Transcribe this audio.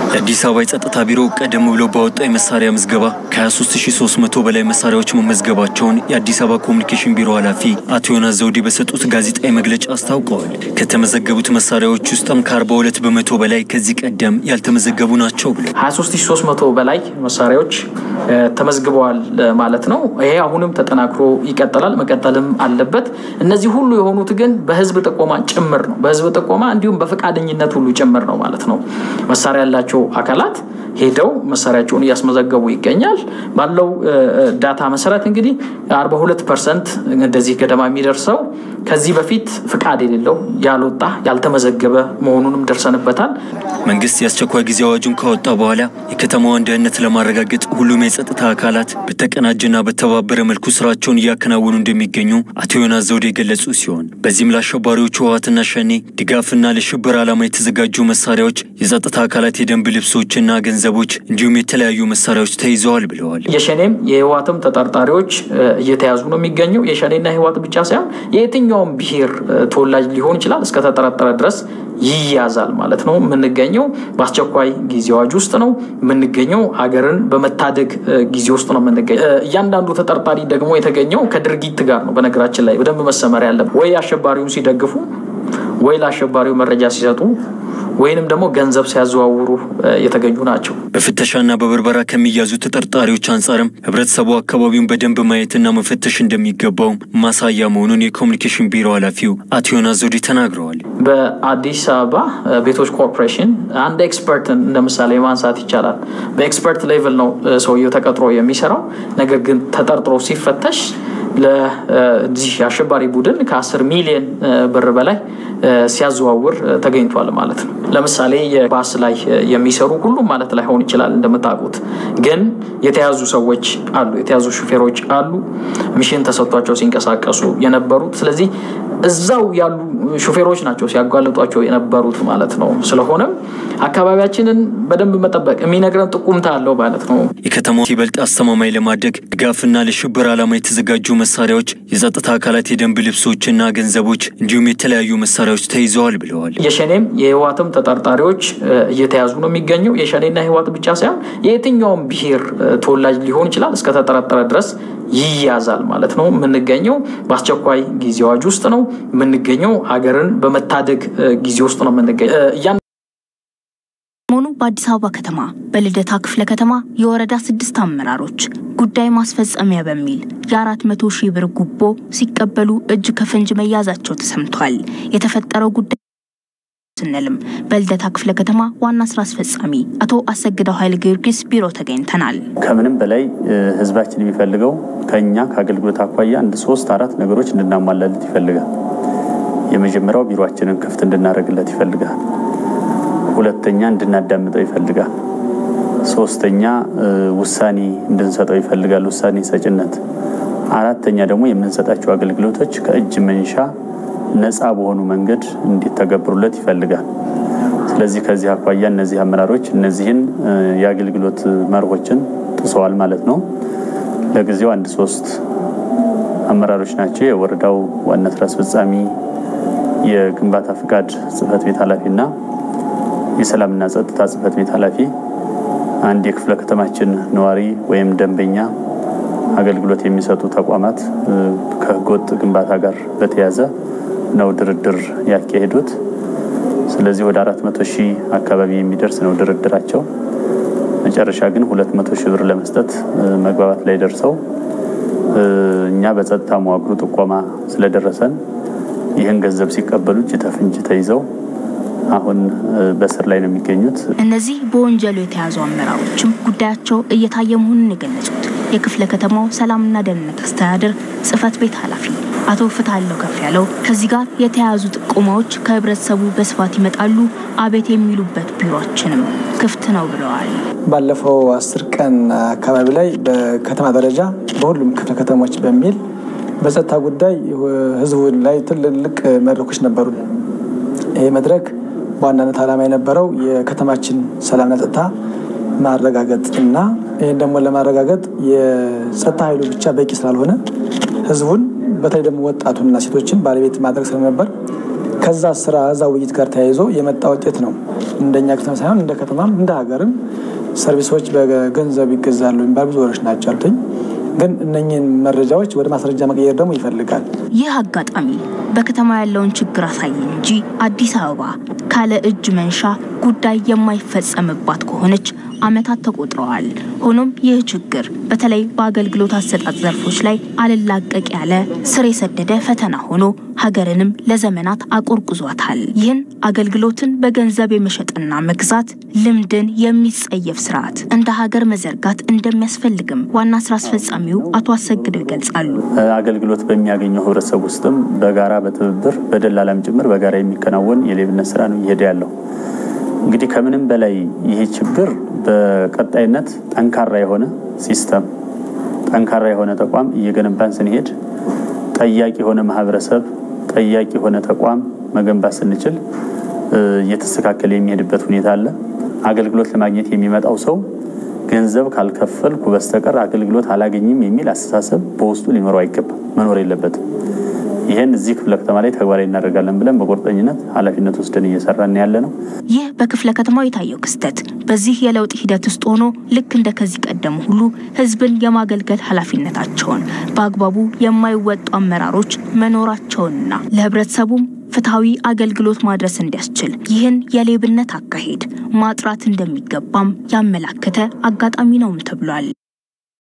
የአዲስ አበባ የጸጥታ ቢሮ ቀደም ብሎ ባወጣው የመሳሪያ ምዝገባ ከ23300 በላይ መሳሪያዎች መመዝገባቸውን የአዲስ አበባ ኮሚኒኬሽን ቢሮ ኃላፊ አቶ ዮናስ ዘውዴ በሰጡት ጋዜጣዊ መግለጫ አስታውቀዋል። ከተመዘገቡት መሳሪያዎች ውስጥም ከ42 በመቶ በላይ ከዚህ ቀደም ያልተመዘገቡ ናቸው ብለው 23300 በላይ መሳሪያዎች ተመዝግበዋል ማለት ነው። ይሄ አሁንም ተጠናክሮ ይቀጥላል፣ መቀጠልም አለበት። እነዚህ ሁሉ የሆኑት ግን በህዝብ ጥቆማ ጭምር ነው። በህዝብ ጥቆማ እንዲሁም በፈቃደኝነት ሁሉ ጭምር ነው ማለት ነው። መሳሪያ ያላቸው አካላት ሄደው መሳሪያቸውን እያስመዘገቡ ይገኛል። ባለው ዳታ መሰረት እንግዲህ 42 ፐርሰንት እንደዚህ ገደማ የሚደርሰው ከዚህ በፊት ፍቃድ የሌለው ያልወጣ ያልተመዘገበ መሆኑንም ደርሰንበታል። መንግስት የአስቸኳይ ጊዜ አዋጁን ካወጣ በኋላ የከተማዋን ደህንነት ለማረጋገጥ ሁሉም የጸጥታ አካላት በተቀናጀና በተባበረ መልኩ ስራቸውን እያከናወኑ እንደሚገኙ አቶ ዮናስ ዘውዴ የገለጹ ሲሆን በዚህም ለአሸባሪዎቹ ህወሓትና ሸኔ ድጋፍና ለሽብር ዓላማ የተዘጋጁ መሳሪያዎች፣ የጸጥታ አካላት የደንብ ልብሶችና ገንዘቦች እንዲሁም የተለያዩ መሳሪያዎች ተይዘዋል ብለዋል። የሸኔም የህወሓትም ተጠርጣሪዎች እየተያዙ ነው የሚገኘው። የሸኔና የህወሓት ብቻ ሳይሆን የየትኛውም ብሔር ተወላጅ ሊሆን ይችላል እስከተጠረጠረ ድረስ ይያዛል ማለት ነው። የምንገኘው በአስቸኳይ ጊዜ አዋጅ ውስጥ ነው የምንገኘው። ሀገርን በመታደግ ጊዜ ውስጥ ነው የምንገኘው። እያንዳንዱ ተጠርጣሪ ደግሞ የተገኘው ከድርጊት ጋር ነው። በነገራችን ላይ በደንብ መሰመር ያለበት ወይ አሸባሪውን ሲደግፉ ወይ ለአሸባሪው መረጃ ሲሰጡ ወይንም ደግሞ ገንዘብ ሲያዘዋውሩ የተገኙ ናቸው። በፍተሻና በብርበራ ከሚያዙ ተጠርጣሪዎች አንጻርም ህብረተሰቡ አካባቢውን በደንብ ማየትና መፈተሽ እንደሚገባው ማሳያ መሆኑን የኮሚኒኬሽን ቢሮ ኃላፊው አቶ ዮናስ ዘውዴ ተናግረዋል። በአዲስ አበባ ቤቶች ኮርፖሬሽን አንድ ኤክስፐርትን እንደ ምሳሌ ማንሳት ይቻላል። በኤክስፐርት ሌቭል ነው ሰውየው ተቀጥሮ የሚሰራው። ነገር ግን ተጠርጥሮ ሲፈተሽ ለዚህ አሸባሪ ቡድን ከ10 ሚሊዮን ብር በላይ ሲያዘዋውር ተገኝቷል ማለት ነው። ለምሳሌ የባስ ላይ የሚሰሩ ሁሉም ማለት ላይሆን ይችላል እንደምታውቁት፣ ግን የተያዙ ሰዎች አሉ፣ የተያዙ ሹፌሮች አሉ፣ ሚሽን ተሰጥቷቸው ሲንቀሳቀሱ የነበሩት። ስለዚህ እዛው ያሉ ሹፌሮች ናቸው ሲያጓልጧቸው የነበሩት ማለት ነው። ስለሆነም አካባቢያችንን በደንብ መጠበቅ የሚነግረን ጥቁምታ አለው ማለት ነው። የከተማው ይበልጥ አስተማማኝ ለማድረግ ድጋፍና ለሽብር ዓላማ የተዘጋጁ መሳሪያዎች፣ የጸጥታ አካላት የደንብ ልብሶችና ገንዘቦች እንዲሁም የተለያዩ መሳሪያዎች ተይዘዋል ብለዋል። የሸኔም የህወሓትም ተጠርጣሪዎች እየተያዙ ነው የሚገኘው። የሸኔና የህወሓት ብቻ ሳይሆን የየትኛውም ብሔር ተወላጅ ሊሆን ይችላል እስከተጠረጠረ ድረስ ይያዛል ማለት ነው። የምንገኘው በአስቸኳይ ጊዜ አዋጅ ውስጥ ነው የምንገኘው። ሀገርን በመታደግ ጊዜ ውስጥ ነው የምንገኘው። መሆኑ በአዲስ አበባ ከተማ በልደታ ክፍለ ከተማ የወረዳ ስድስት አመራሮች ጉዳይ ማስፈጸሚያ በሚል የአራት መቶ ሺህ ብር ጉቦ ሲቀበሉ እጅ ከፍንጅ መያዛቸው ተሰምቷል። የተፈጠረው ጉዳይ ስንልም በልደታ ክፍለ ከተማ ዋና ስራ አስፈጻሚ አቶ አሰግደው ኃይለ ጊዮርጊስ ቢሮ ተገኝተናል። ከምንም በላይ ህዝባችን የሚፈልገው ከኛ ከአገልግሎት አኳያ አንድ ሶስት አራት ነገሮች እንድናሟላለት ይፈልጋል። የመጀመሪያው ቢሮችንን ክፍት እንድናደርግለት ይፈልጋል። ሁለተኛ እንድናዳምጠው ይፈልጋል። ሶስተኛ ውሳኔ እንድንሰጠው ይፈልጋል፣ ውሳኔ ሰጭነት። አራተኛ ደግሞ የምንሰጣቸው አገልግሎቶች ከእጅ መንሻ ነፃ በሆኑ መንገድ እንዲተገብሩለት ይፈልጋል። ስለዚህ ከዚህ አኳያ እነዚህ አመራሮች እነዚህን የአገልግሎት መርሆችን ጥሰዋል ማለት ነው። ለጊዜው አንድ ሶስት አመራሮች ናቸው። የወረዳው ዋና ስራ አስፈጻሚ፣ የግንባታ ፍቃድ ጽህፈት ቤት ኃላፊና የሰላምና ጸጥታ ጽህፈት ቤት ኃላፊ፣ አንድ የክፍለ ከተማችን ነዋሪ ወይም ደንበኛ አገልግሎት የሚሰጡ ተቋማት ከህገወጥ ግንባታ ጋር በተያያዘ ነው ድርድር ያካሄዱት። ስለዚህ ወደ አራት መቶ ሺህ አካባቢ የሚደርስ ነው ድርድራቸው። መጨረሻ ግን ሁለት መቶ ሺህ ብር ለመስጠት መግባባት ላይ ደርሰው እኛ በጸጥታ መዋቅሩ ጥቆማ ስለደረሰን ይህን ገንዘብ ሲቀበሉ እጅ ተፍንጅ ተይዘው አሁን በስር ላይ ነው የሚገኙት። እነዚህ በወንጀሉ የተያዙ አመራሮችም ጉዳያቸው እየታየ መሆኑን የገለጹት የክፍለ ከተማው ሰላምና ደህንነት አስተዳደር ጽህፈት ቤት ኃላፊ አቶ ፍትሃለው ከፍ ያለው ከዚህ ጋር የተያያዙ ጥቆማዎች ከህብረተሰቡ በስፋት ይመጣሉ፣ አቤት የሚሉበት ቢሮችንም ክፍት ነው ብለዋል። ባለፈው አስር ቀን አካባቢ ላይ በከተማ ደረጃ በሁሉም ክፍለ ከተሞች በሚል በጸጥታ ጉዳይ ህዝቡ ላይ ትልልቅ መድረኮች ነበሩ። ይህ መድረክ በዋናነት ዓላማ የነበረው የከተማችን ሰላምና ጸጥታ ማረጋገጥ እና ይህን ደግሞ ለማረጋገጥ የጸጥታ ኃይሉ ብቻ በቂ ስላልሆነ ህዝቡን በተለይ ደግሞ ወጣቱንና ሴቶችን ባለቤት ማድረግ ስለነበር ከዛ ስራ እዛ ውይይት ጋር ተያይዞ የመጣ ውጤት ነው። እንደኛ ከተማ ሳይሆን እንደ ከተማም እንደ ሀገርም ሰርቪሶች በገንዘብ ይገዛሉ የሚባል ብዙ ወሮች ናቸው አሉትኝ። ግን እነኝህን መረጃዎች ወደ ማስረጃ መቀየር ደግሞ ይፈልጋል። ይህ አጋጣሚ በከተማ ያለውን ችግር አሳየ እንጂ አዲስ አበባ ካለ እጅ መንሻ ጉዳይ የማይፈጸምባት ከሆነች ዓመታት ተቆጥረዋል። ሆኖም ይህ ችግር በተለይ በአገልግሎት አሰጣጥ ዘርፎች ላይ አልላቀቅ ያለ ስር የሰደደ ፈተና ሆኖ ሀገርንም ለዘመናት አቆርቁዟታል። ይህን አገልግሎትን በገንዘብ የመሸጥና መግዛት ልምድን የሚጸየፍ ስርዓት እንደ ሀገር መዘርጋት እንደሚያስፈልግም ዋና ስራ አስፈጻሚው አቶ አሰግደው ይገልጻሉ። አገልግሎት በሚያገኘው ህብረተሰብ ውስጥም በጋራ በትብብር በደላላም ጭምር በጋራ የሚከናወን የሌብነት ስራ ነው እየሄደ ያለው። እንግዲህ ከምንም በላይ ይሄ ችግር በቀጣይነት ጠንካራ የሆነ ሲስተም፣ ጠንካራ የሆነ ተቋም እየገነባን ስንሄድ ጠያቂ የሆነ ማህበረሰብ፣ ጠያቂ የሆነ ተቋም መገንባት ስንችል እየተስተካከለ የሚሄድበት ሁኔታ አለ። አገልግሎት ለማግኘት የሚመጣው ሰው ገንዘብ ካልከፈልኩ በስተቀር አገልግሎት አላገኝም የሚል አስተሳሰብ በውስጡ ሊኖረው አይገባም፣ መኖር የለበትም። ይህን እዚህ ክፍለ ከተማ ላይ ተግባራዊ እናደርጋለን ብለን በቁርጠኝነት ኃላፊነት ወስደን እየሰራን ያለ ነው። ይህ በክፍለ ከተማው የታየው ክስተት በዚህ የለውጥ ሂደት ውስጥ ሆኖ ልክ እንደ ከዚህ ቀደሙ ሁሉ ህዝብን የማገልገል ኃላፊነታቸውን በአግባቡ የማይወጡ አመራሮች መኖራቸውንና ለህብረተሰቡም ፍትሐዊ አገልግሎት ማድረስ እንዲያስችል ይህን የሌብነት አካሄድ ማጥራት እንደሚገባም ያመላከተ አጋጣሚ ነውም ተብሏል።